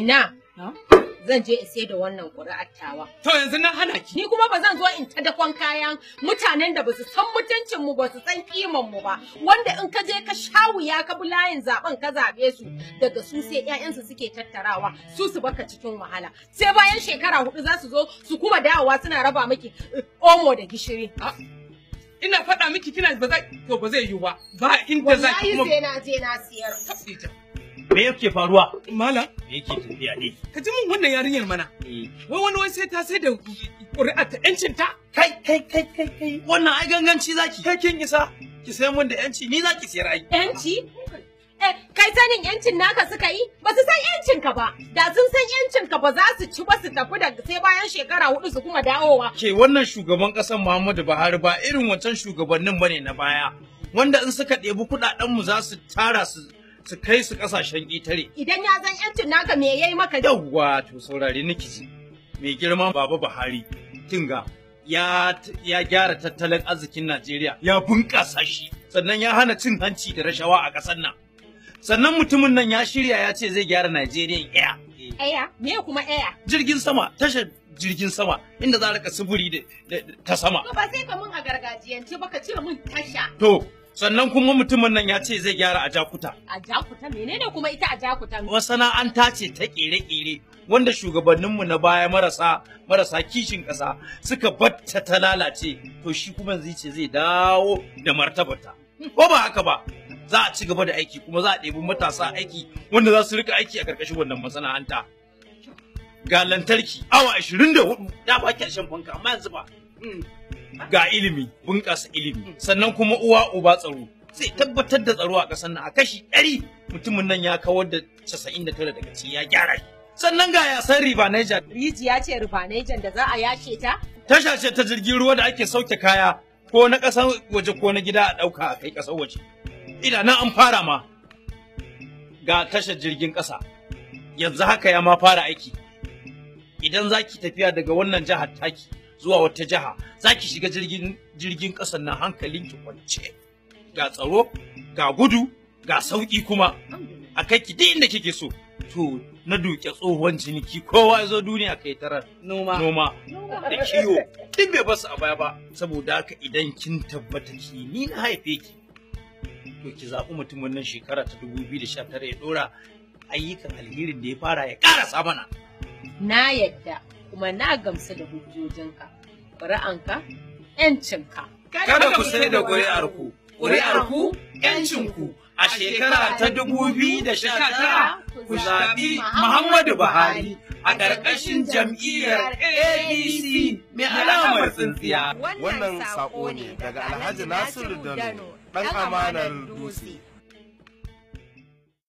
Inna, zan je in sai da wannan ƙuri'ar tawa. To yanzu na hana ki. Ni kuma ba zan zo in ta dakon kayan mutanen da ba su san mutuncin mu ba su san kiman mu ba wanda in ka je ka sha wuya ka bi layin zaben ka zabe su daga su sai ƴaƴansu suke tattarawa su su baka cikin wahala sai bayan shekara hudu za su zo su kuma dawowa suna raba miki eh, omo da gishiri Ina faɗa miki kina ba za to ba zai yiwu ba. Ba inda za ki wallahi kuma. sai na je na siyar Ita. Me yake faruwa? Malam, Me yake tafiya ne? ka ji min wannan yarinyar mana. Wai wani wai sai ta sai da ƙuri'ar ta ƴancin ta. Kai kai kai kai kai wannan ai ganganci zaki. Kai kin isa ki sai mun da yanci ni zaki siyar ai. yanci Eh, kai sanin yancin naka suka yi ba su san yancin ka ba da sun san yancin ka ba za su ci ba su tafi da sai bayan shekara hudu su kuma dawowa Ke wannan shugaban ƙasar Muhammadu Buhari ba irin wancan shugabannin bane na baya. Wanda in suka ɗebi kuɗaɗen mu za su tara su su kai su ƙasashen ƙetare. idan ya san yancin naka me yayi maka Yawwa to saurare niki ji. Mai girma Baba Buhari tinga ya ya gyara tattalin arzikin Najeriya ya bunƙasa shi sannan ya hana cin hanci da rashawa a ƙasar nan. Sannan mutumin nan ya shirya ya ce zai gyara Najeriya Air. Eya, me kuma eya? Jirgin sama, tashar jirgin sama inda za a rika sufuri da- da- da- ta sama. To ba sai ka mun a gargajiyance ba ka ce mun tasha. To, sannan kuma mutumin nan ya ce zai gyara a Jakuta. A jakuta menene kuma ita a jakuta? Masana'anta ce ta ƙere-ƙere wanda shugabanninmu na baya marasa marasa kishin ƙasa suka batta ta lalace to shi kuma zai ce zai dawo da martabata. Ko ba haka ba? Za a ci gaba da aiki kuma za a ɗebi matasa aiki wanda za su rika aiki a ƙarƙashin wannan masana'anta. Ga lantarki awa 24 da ba ki shan fanka amma yanzu ba. Ga ilimi bunƙasa ilimi sannan kuma uwa uba tsaro zai tabbatar da tsaro a ƙasar nan a kashi ɗari mutumin nan ya kawar da 99 daga ciki ya gyara shi. Sannan ga yasan riba Niger Rijiya ce rufanejan da za a yashe ta? tasha ce ta jirgin ruwa da ake sauke kaya ko na ƙasar waje ko na gida a ɗauka a kai ƙasar waje. Ina nan an fara ma ga tashar jirgin ƙasa yanzu haka ya ma fara aiki. Idan za ki tafiya daga wannan jihar taki zuwa wata jiha za ki shiga jirgin jirgin ƙasar na hankalin ki kwance. Ga tsaro, ga gudu, ga sauƙi kuma a kai ki duk inda kike so. To na duke tsohon ciniki kowa ya zo duniya kai tarar Noma. noma da kiwo duk bai basu a baya ba saboda haka idan kin tabbata ki ni na haife ki to ki zaɓi mutumin nan shekara ta 2019 ya ɗora ayyukan alherin da ya fara ya ƙarasa mana Na yadda kuma na gamsu da hujjojinka. Ƙuri'anka, ‘yancinka. kada ku sai da ƙuri'arku ƙuri'arku ƴancinku a shekara ta 2019 ku zaɓi Muhammadu Buhari a ƙarƙashin jam'iyyar ADC mai alamar tsintsiya. Wannan saƙo ne daga Alhaji Nasiru Dano, ɗan amanar dutse.